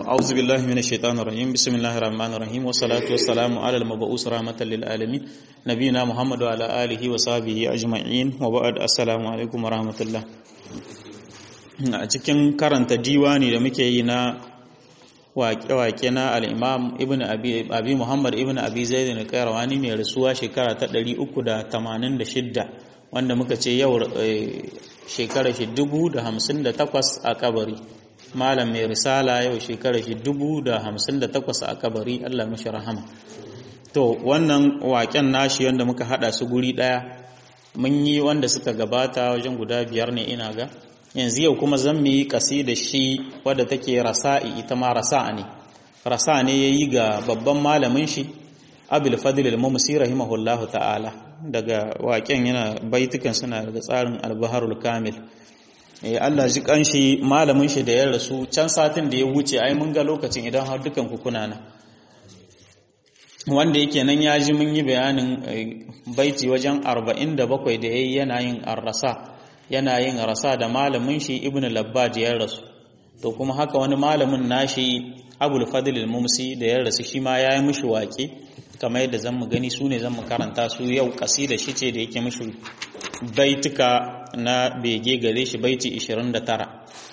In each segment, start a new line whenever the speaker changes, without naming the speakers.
أعوذ بالله من الشيطان الرجيم بسم الله الرحمن الرحيم والصلاة والسلام على المبعوث رحمة للعالمين نبينا محمد وعلى آله وصحبه أجمعين وبعد السلام عليكم ورحمة الله a cikin karanta diwani da muke yi na waƙe-waƙe na al'imam ibn abi muhammad ibn abi zaid da kairawani mai rasuwa shekara ta 386 wanda muka ce yau shekara shi 1058 a kabari malam mai risala yau shekara shi 1058 a kabari allah mashi rahama to wannan waƙen nashi wanda muka hada su guri ɗaya mun yi wanda suka gabata wajen guda biyar ne ina ga yanzu yau kuma zan mu yi da shi wadda take rasa'i ita ma rasa'a ne rasa ne ya yi ga babban malamin shi abil fadil al-mumsi rahimahullahu ta'ala daga waƙen yana baitukan suna daga tsarin al-baharul kamil eh Allah ji kanshi malamin shi da ya rasu can satin da ya wuce ai mun ga lokacin idan har dukan ku kuna na wanda yake nan ya ji mun yi bayanin baiti wajen 47 da yayi yana yin ar-rasa yana yin rasa da malamin shi ibn labbad ya rasu to kuma haka wani malamin nashi abul fadl al-mumsi da ya rasu shi ma ya yi mishi waƙe kamar yadda zan mu gani su ne zan mu karanta su yau kasida shi ce da yake mishi baituka na bege gare shi baiti 29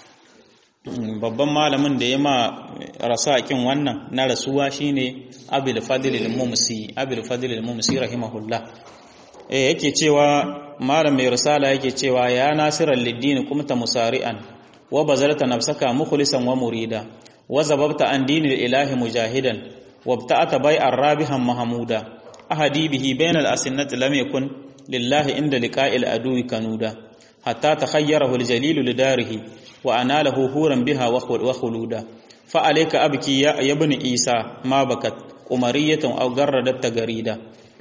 babban malamin da ya ma rasa kin wannan na rasuwa shine abul fadl al-mumsi abul fadl al-mumsi rahimahullah eh yake cewa malam mai risala yake cewa ya nasiran liddini kumta musari'an wa bazalta nafsaka mukhlisan wa murida wa zababta an dinil ilahi mujahidan wa bta'ata bai'ar rabihan mahmuda ahadi bihi bainal asinnati lam yakun lillahi inda liqa'il aduwi kanuda hatta takhayyarahu aljalilu lidarihi wa analuhu huran biha wa khuluda fa alayka abki ya ibn isa ma bakat umariyatan aw garradat tagarida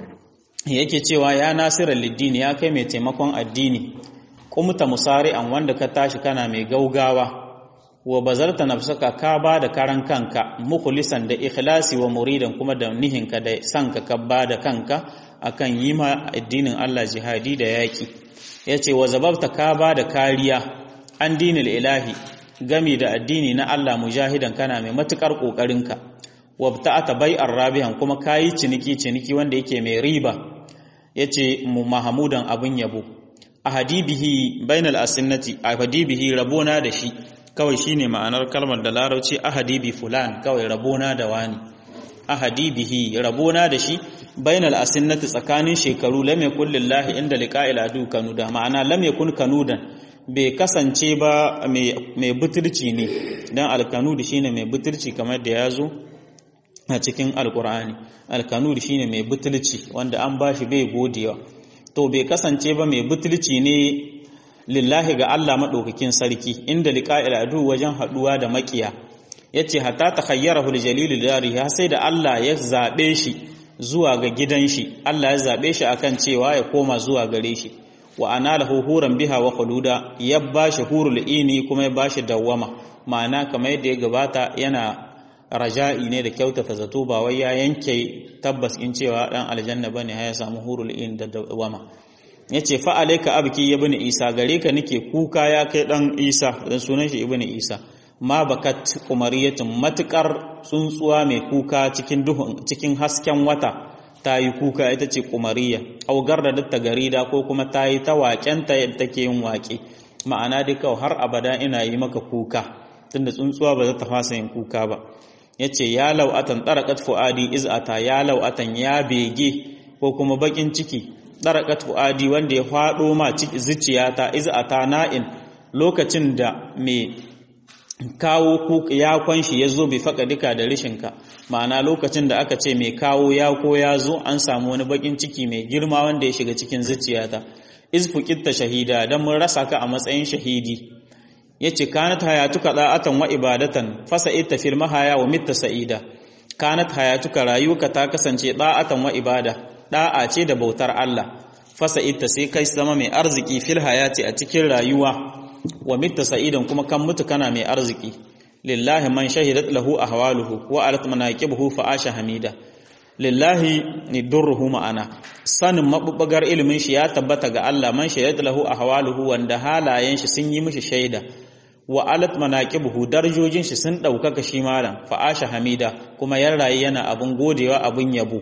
yake cewa ya nasirar liddini ya kai mai taimakon addini kumta musari'an wanda ka tashi kana mai gaugawa wa bazarta nafsaka ka ba da karan kanka mukhlisan da ikhlasi wa muridan kuma da nihinka da sanka ka ba da kanka akan yi ma addinin Allah jihadi da yaki yace wa zababta ka ba da kariya an dinil ilahi gami da addini na Allah mujahidan kana mai matukar kokarinka wabta'ata bai'ar rabihan kuma kayi ciniki ciniki wanda yake mai riba yace mu mahamudan abun yabo ahadibihi bainal asinnati ahadibihi rabona da shi kawai shine ma'anar kalmar da larabci ahadibi fulan kawai rabona da wani ahadibihi rabona da shi bainal asinnati tsakanin shekaru lam yakul lillahi inda liqa'il adu kanuda ma'ana lam yakun kanudan bai kasance ba mai butulci ne dan alkanud shine mai butulci kamar da yazo a cikin alkur'ani alkanud shine mai butulci wanda an bashi bai godewa to bai kasance ba mai butulci ne lillahi ga Allah madaukakin sarki inda liqa'il adu wajen haduwa da makiya yace hatta takhayyarahu aljalil dari ha sai da Allah ya zabe shi zuwa ga gidan shi Allah ya zabe shi akan cewa ya koma zuwa gare shi wa analhu huran biha wa khuluda ya bashi hurul ini kuma ya bashi dawwama ma'ana kamar yadda ya gabata yana raja'i ne da kyautata zato ba wai ya yanke tabbas in cewa dan aljanna bane ya samu hurul in da dawama yace fa alayka abki ibn isa gare ka nake kuka ya kai dan isa dan sunan shi ibn isa ma bakat qumariyatun matukar tsuntsuwa mai kuka cikin duhun cikin hasken wata tayi kuka ita ce qumariya au garda da garida ko kuma tayi ta waƙenta yadda take yin waƙe ma'ana dai kawai har abada ina yi maka kuka tunda tsuntsuwa ba za ta fasa yin kuka ba ya ce ya lau'atan ɗaraƙat fu'adi iz'ata ya lau'atan ya bege ko kuma bakin ciki ɗaraƙat fu'adi wanda ya faɗo ma zuciyata iz'ata na'in lokacin da mai kawo ya kwanshi ya zo bai faƙa duka da rishinka ma'ana lokacin da aka ce mai kawo ya ko ya zo an samu wani bakin ciki mai girma wanda ya shiga cikin zuciyata izfukitta shahida don mun rasa ka a matsayin shahidi yace kanat hayatuka da'atan wa ibadatan fasa'ita fil mahaya wa mitta sa'ida kanat hayatuka rayuka ta kasance da'atan wa ibada da'a ce da bautar Allah fasa'ita sai kai zama mai arziki fil hayati a cikin rayuwa wa mitta sa'idan kuma kan mutu kana mai arziki lillahi man shahidat lahu ahwaluhu wa alat manaqibuhu fa asha hamida lillahi nidurruhu ma'ana sanin mabubbagar ilimin shi ya tabbata ga Allah man shahidat lahu ahwaluhu wanda halayen shi sun yi mishi shaida wa alat manaqibuhu darajojin shi sun daukaka shi malam fa asha hamida kuma yan rayi yana abun godewa abun yabo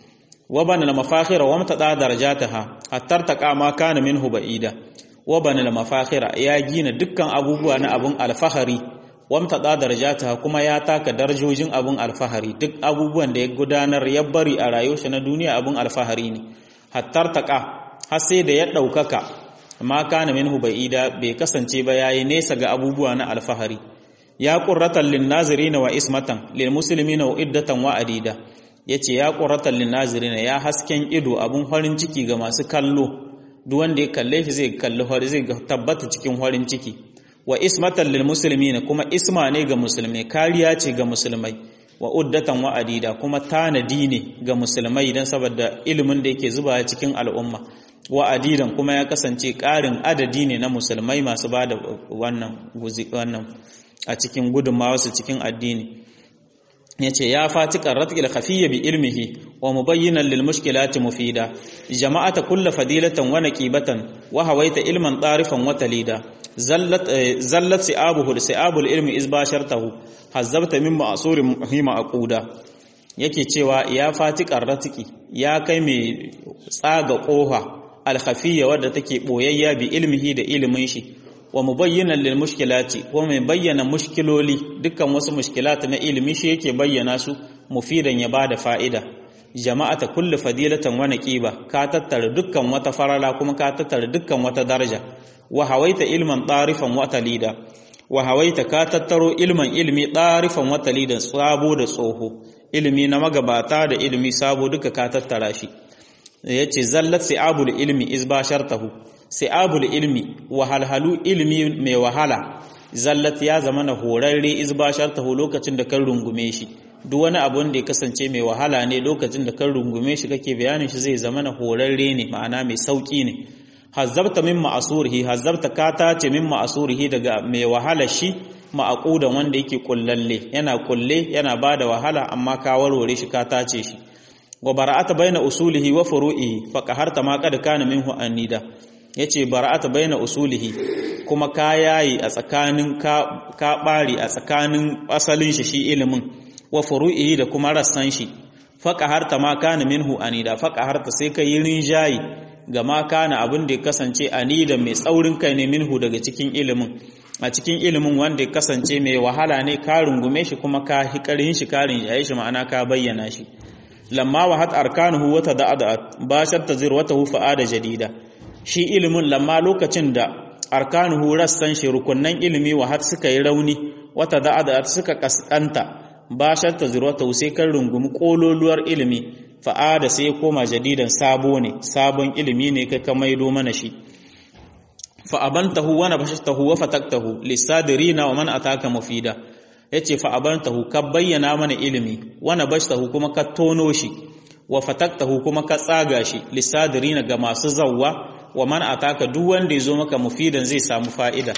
wa bana al-mafakhira wa mtada darajataha hatta taqa ma kana minhu ba'ida wa bana al-mafakhira ya gina dukkan abubuwa na abun alfahari wa mtada darajataha kuma ya taka darajojin abun alfahari duk abubuwan da ya gudanar ya bari a rayuwar shi na duniya abun alfahari ne hatta taqa har sai da ya daukaka ma kana minhu ba'ida bai kasance ba yayi nesa ga abubuwa na alfahari ya qurratan lin nazirina wa ismatan lil muslimina wa iddatan wa adida yace ya qurratan lin nazirina ya hasken ido abun farin ciki ga masu kallo duk wanda ya kalle shi zai kalli hori zai tabbata cikin farin ciki wa ismatan lil muslimina kuma isma ne ga musulmai kariya ce ga musulmai wa uddatan wa adida kuma tanadi ne ga musulmai dan saboda ilimin da yake zuba cikin al'umma wa adidan kuma ya kasance ƙarin adadi ne na musulmai masu ba da wannan wannan a cikin gudunmawarsu cikin addini ya ce ya fati ƙarratkil khafiyya bi ilmihi wa mubayyinan lil mushkilati mufida jama'ata kulla fadilatan wa naqibatan wa hawaita ilman tarifan wa talida zallat zallat si'abuhu si'abul ilmi izbashartahu hazzabta min ma'surin muhima aquda yake cewa ya fati ƙarratiki ya kai mai tsaga ƙofa alkhafiyya wadda take boyayya bi ilmihi da ilimin shi wa mubayyinan lil mushkilati ko mai bayyana mushkiloli dukkan wasu mushkilat na ilimi shi yake bayyana su mufidan ya bada fa'ida jama'ata kulli fadilatan wa naqiba ka tattara dukkan wata farala kuma ka tattara dukkan wata daraja wa hawaita ilman tarifan wa talida wa hawaita ka tattaro ilman ilmi tarifan wa talidan sabo da tsoho ilimi na magabata da ilimi sabo duka ka tattara shi ya ce zallat si'abul ilmi izbashartahu si'abul ilmi wahalhalu ilmi mai wahala zallat ya zama na horarre izbashartahu lokacin da kan rungume shi duk wani abun da ya kasance mai wahala ne lokacin da kan rungume shi kake bayanin shi zai zama na horarre ne ma'ana mai sauki ne hazzabta min ma'asurihi hazzabta ka tace min ma'asurihi daga mai wahala shi ma'aqudan wanda yake kullalle yana kulle yana bada wahala amma ka warware shi ka tace shi wa bara'ata baina usulihi wa furu'ihi fa qaharta ma qad kana minhu anida yace bara'ata baina usulihi kuma ka yayi a tsakanin ka ka bari a tsakanin asalin shi shi ilimin wa furu'ihi da kuma rassan shi fa qaharta ma kana minhu anida fa qaharta sai ka yi rinjayi ga ma kana abin da ya kasance anida mai tsaurin kai ne minhu daga cikin ilimin a cikin ilimin wanda ya kasance mai wahala ne ka rungume shi kuma ka hikarin shi karin yayi shi ma'ana ka bayyana shi lamma wahat arkanuhu wata da'adat bashar tazirwatahu fa'ada jadida shi ilimin lamma lokacin da arkanuhu rassan shi rukunnan ilimi wahat suka yi rauni wata da'adat suka kaskanta bashar tazirwatahu sai kan rungumi kololuwar ilimi fa'ada sai koma jadidan sabo ne sabon ilimi ne kai ka maido mana shi fa'abantahu wa nabashtahu wa fataktahu lisadirina wa man ataka mufida yace fa abantahu ka bayyana mana ilimi wa nabashtahu kuma ka tono shi wa fataktahu kuma ka tsaga shi lisadirina ga masu zawwa wa man ataka duk wanda yazo maka mufidan zai samu fa'ida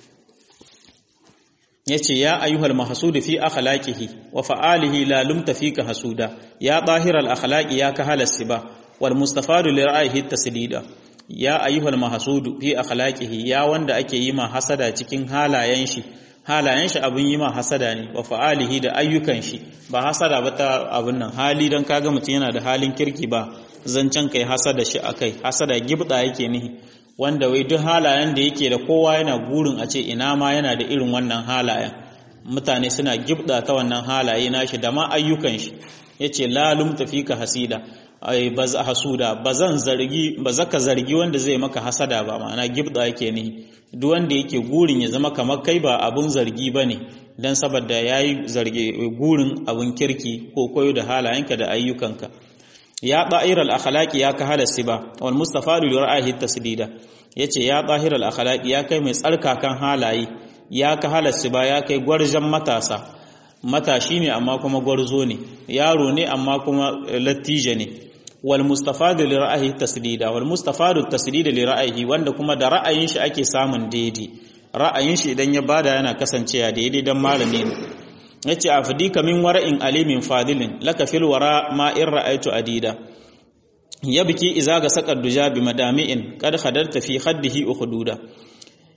yace ya ayyuhal mahsud fi akhlaqihi wa fa'alihi la lumta fika hasuda ya zahiral akhlaqi ya ka halasiba wal mustafadu li ra'yihi taslida ya ayyuhal mahsud fi akhlaqihi ya wanda ake yi ma hasada cikin halayen shi halayen shi abin yi ma hasada ne wa fa'alihi da ayyukan shi ba hasada ba ta abin nan hali don kaga mutum yana da halin kirki ba zancen kai hasada shi akai hasada gibda yake nihi wanda wai duk halayen da yake da kowa yana gurin a ce ina ma yana da irin wannan halayen mutane suna gibda ta wannan halaye nashi da ma ayyukan shi yace la lum tafika hasida ai baz hasuda bazan zargi bazaka zargi wanda zai maka hasada ba ma'ana gibda yake nihi duk wanda yake gurin ya zama kamar kai ba abun zargi ba ne don saboda ya yi zarge gurin abun kirki ko koyo da halayenka da ayyukanka ya ɗa'irar akhlaqi ya ka halasi ba wal mustafa da ra'ayi tasdida yace ya ɗahirar akhlaqi ya kai mai tsarkakan halaye ya ka halasi ba ya kai gwarjan matasa matashi ne amma kuma gwarzo ne yaro ne amma kuma lattija ne wal mustafadu li ra'ayi taslida wal mustafadu taslida li ra'ayi wanda kuma da ra'ayin shi ake samun daidai ra'ayin shi idan ya bada yana kasancewa daidai dan malami ne yace afdika min wara'in alimin fadilin laka fil wara ma in ra'aytu adida yabki iza ga saqad duja bi madami'in qad khadarta fi khaddihi ukhduda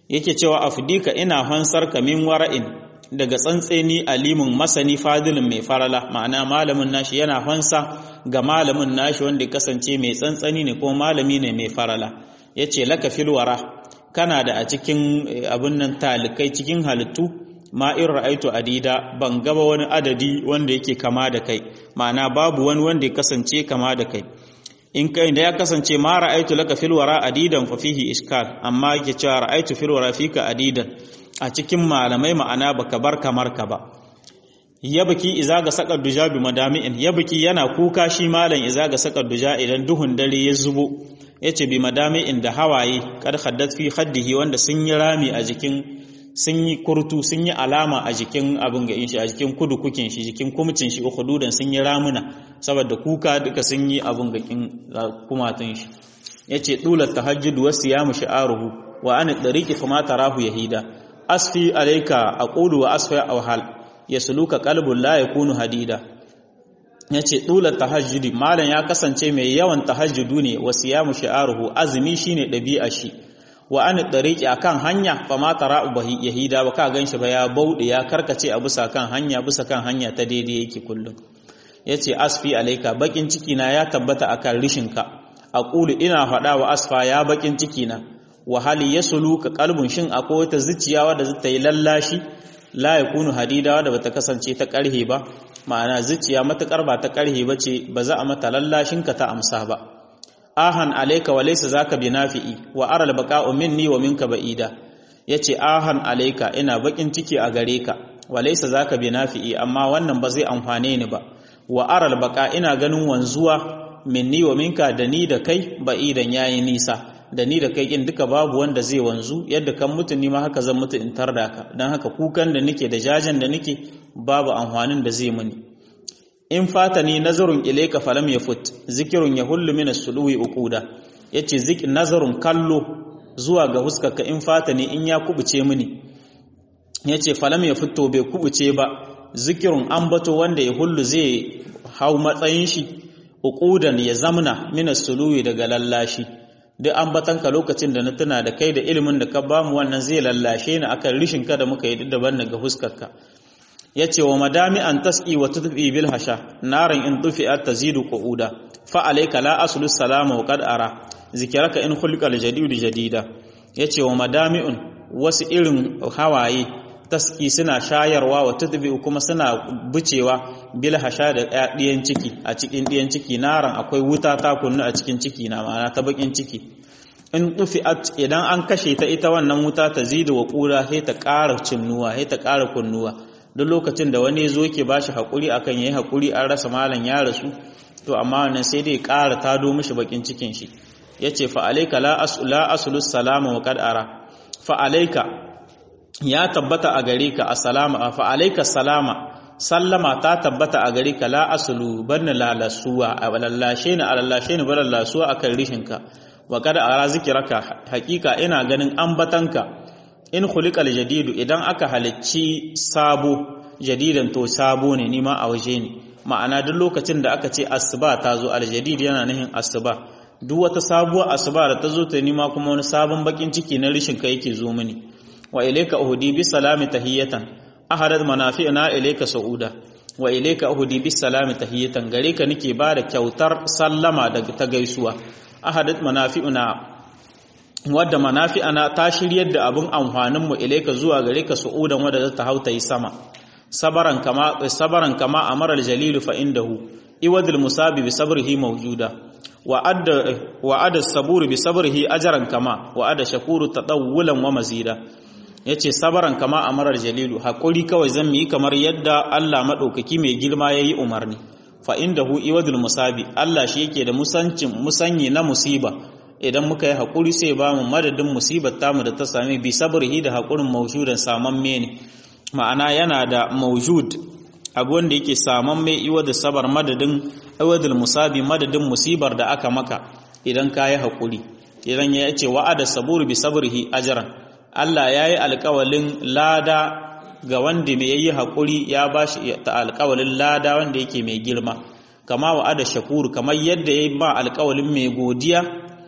yake cewa afdika ina hansar ka min wara'in daga tsantseni alimin masani fadilin mai farala ma'ana malamin nashi yana hansa ga malamin nashi wanda kasance mai tsantsani ne ko malami ne mai farala yace laka filwara kana da a cikin abin nan talikai cikin halittu ma in ra'aitu adida ban gaba wani adadi wanda yake kama da kai ma'ana babu wani wanda ya kasance kama da kai in kai da ya kasance ma ra'aitu laka fil wara adidan fa fihi iskal amma yake cewa ra'aitu fil wara fika adidan a cikin malamai ma'ana baka bar kamar ka ba yabki iza ga sakar duja bi madami'in yabki yana kuka shi malam iza ga sakar duja idan duhun dare ya zubo yace bi madami'in da hawaye kad haddat fi khaddihi wanda sun yi rami a jikin sun yi kurtu sun yi alama a jikin abin ga shi a jikin kudu kukin shi jikin kumcin shi ukhdudan sun yi ramuna saboda kuka duka sun yi abin ga kin kumatun shi yace dulat tahajjud wa siyamu shi'aruhu wa an dariqi fama tarahu yahida asfi alayka aqulu wa asfi awhal yasluka qalbun la yakunu hadida yace dulat tahajjudi malan ya kasance mai yawan tahajjudu ne wa siyamu shi'aruhu azumi shine dabi'a shi wa an dariki akan hanya fa ma tara ubahi yahida ba ka ganshi ba ya bauɗe ya karkace a bisa kan hanya bisa kan hanya ta daidai yake kullum yace asfi alaika bakin ciki na ya tabbata akan rishinka aqulu ina faɗa wa asfa ya bakin ciki na wa hali yasulu ka kalbun shin akwai wata zuciya wadda zata yi lallashi la yakunu hadida wadda bata kasance ta karhe ba ma'ana zuciya matakar ba ta karhe bace ba za a mata lallashin ka ta amsa ba ahan alayka wa laysa zaka binafi'i wa aral baqa'u minni wa minka ba'ida yace ahan alayka ina bakin ciki a gare ka wa laysa zaka binafi'i amma wannan ba zai amfane ni ba wa aral baqa ina ganin wanzuwa minni wa minka da ni da kai ba'idan yayi nisa da ni da kai kin duka babu wanda zai wanzu yadda kan mutu ni ma haka zan mutu in tarda ka dan haka kukan da nake da jajan da nake babu amfanin da zai muni in fatani nazarun ilayka falam yafut zikirun yahullu min as-suluwi uquda yace zik nazarun kallo zuwa ga huskarka in fatani in ya kubuce mini yace falam yafut to bai kubuce ba zikirun ambato wanda yahullu zai hau matsayin shi uqudan ya zamna min as-suluwi daga lallashi duk ambatanka lokacin da na tuna da kai da ilimin da ka bamu wannan zai lallashe ni akan rishin ka da muka yi daban daga huskarka ya ce wa madami an tas'i wa tutfi bil hasha naran in tufi'at tazidu qu'uda fa alayka la aslu salama wa qad ara zikraka in khulqa al jadid jadida yace wa madami'un wasu irin hawaye tas'i suna shayarwa wa tutfi kuma suna bucewa bil hasha da ɗiyan ciki a cikin ɗiyan ciki naran akwai wuta ta kunnu a cikin ciki na ma'ana ta bakin ciki in tufi'at idan an kashe ta ita wannan wuta tazidu wa qura sai ta ƙara cinnuwa sai ta ƙara kunnuwa duk lokacin da wani zo ke bashi hakuri akan yayi hakuri an rasa malam ya rasu to amma wannan sai dai ƙara tado mishi bakin cikin shi yace fa alayka la asla aslu salama wa qad ara fa alayka ya tabbata a gare ka assalama fa alayka salama sallama ta tabbata a gare ka la aslu banna la lasuwa a lallashe ni a lallashe ni balan lasuwa akan rishinka wa qad ara zikraka hakika ina ganin ambatanka in khuliqal jadidu idan aka halicci sabo jadidan to sabo ne nima a waje ne ma'ana duk lokacin da aka ce asuba ta zo aljadid yana nufin asuba duk wata sabuwar asuba da ta zo ta nima kuma wani sabon bakin ciki na rishin ka yake zo mini wa ilayka uhdi bi salami tahiyatan ahadat manafi'na ilayka sauda wa ilayka uhdi bi salami tahiyatan gare ka nake ba da kyautar sallama daga ta gaisuwa ahadat manafi'una wadda manafi'ana ta shiryar da abin amfaninmu ilaika zuwa gare ka su'udan wadda za ta hauta yi sama sabaran kama sabaran kama amara al-jalil fa indahu iwadul musabi bi sabrihi mawjuda wa adda wa adda sabur bi sabrihi ajran kama wa adda shakuru tadawulan wa mazida yace sabaran kama amara al-jalil hakuri kawai zan yi kamar yadda Allah madaukaki mai girma yayi umarni fa indahu iwadul musabi Allah shi yake da musancin musanyi na musiba idan muka yi haƙuri sai ba mu madadin musibar tamu da ta sami bi sabrihi da haƙurin mawjudan samamme ne ma'ana yana da mawjud abu wanda yake samamme iwa da sabar madadin iwadul musabi madadin musibar da aka maka idan ka yi haƙuri idan ya ce wa'ada saburu bi sabrihi ajran Allah ya yi alƙawalin lada ga wanda mai yi haƙuri ya ba shi ta alƙawalin lada wanda yake mai girma kama wa'ada shakuru kamar yadda ya yi ba alƙawalin mai godiya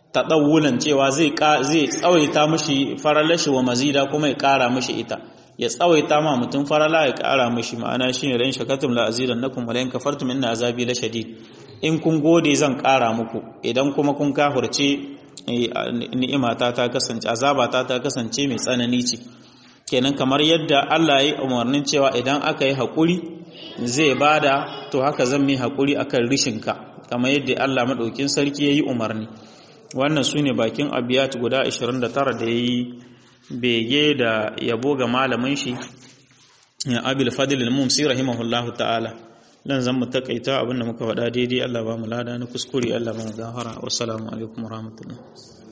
taɗawulan cewa zai tsawaita mashi faralashi wa mazida kuma ya ƙara mashi ita ya tsawaita ma mutum farala ya ƙara mashi ma'ana shi ne ran shakatum la azidan nakum wa lan kafartum inna azabi la shadid in kun gode zan ƙara muku idan kuma kun kafirce ni'imata ta kasance azabata ta kasance mai tsanani ce kenan kamar yadda Allah ya yi umarnin cewa idan aka yi haƙuri zai bada to haka zan mai haƙuri akan rishinka kamar yadda Allah maɗaukin sarki ya yi umarni wannan su ne bakin abiyat guda 29 da ya yi bege da yabo ga malamin shi ya abil fadil al-mumsi rahimahullahu ta'ala dan zan mu takaita abinda muka faɗa daidai Allah ba mu lada na kuskure Allah ba mu gafara wassalamu alaikum warahmatullahi